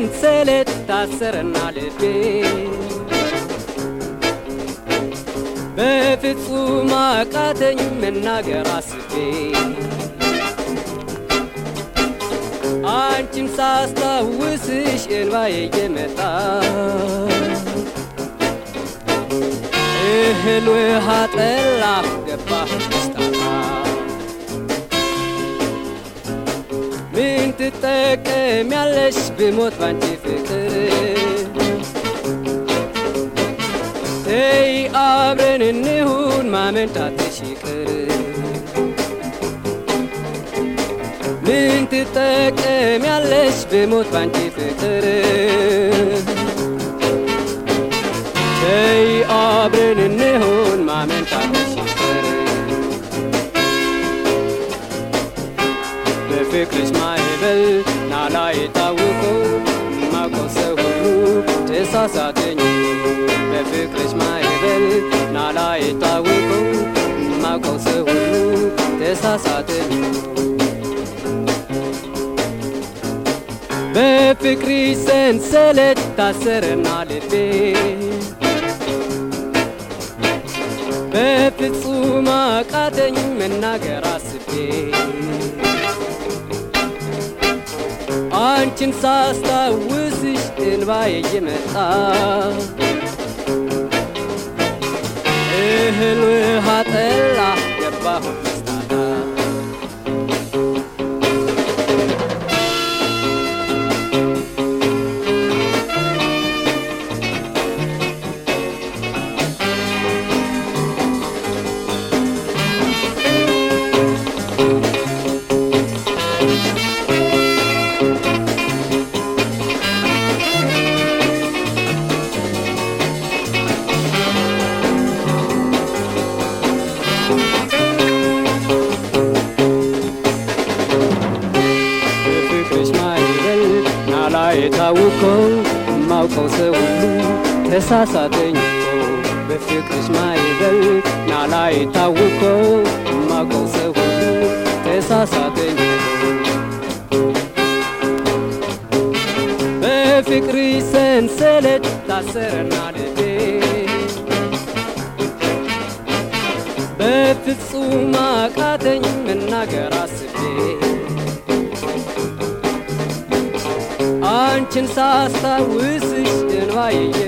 ሰንሰለት ታሰረና ልቤ በፍጹም አቃተኝ መናገር አስቤ አንቺን ሳስታውስሽ እንባዬ እየመጣ እህል ውሃ ጠላ ገባህ ደስታታ ምን ትጠቀሚያለሽ ብሞት ባንቺ ፍቅር ተይ አብረን እንሁን ማመንታትሽ ይቅር ምን ትጠቀሚያለሽ ብሞት ባንቺ ፍቅር ተይ አብረን እንሁን ማመንታትሽ ይቅር በፍቅርሽ ማዕበል ናላ የታወቀው ማውቀው ሰው ሁሉ ተሳሳተኝ በፍቅርሽ ማዕበል ናላ የታወቀው ማውቀው ሰው ሁሉ ተሳሳተኝ በፍቅርሽ ሰንሰለት ታሰረና ልቤ በፍጹም አቃተኝ መናገር አስቤ አንቺን ሳስታውስሽ እንባዬ እየመጣ እህል ውሃ ጠላ ገባሁ መስታታ በፍቅርሽ ማዕበል ናላ የታወቀው ማውቀው ሰው ሁሉ ተሳሳተኝ እኮ በፍቅርሽ ማዕበል ናላ የታወቀው ማውቀው ሰው ሁሉ ተሳሳተኝ በፍቅርሽ ሰንሰለት ታሰረና ልቤ በፍጹም አቃተኝ መናገር አስቤ አንቺን ሳስታውስሽ እንባዬ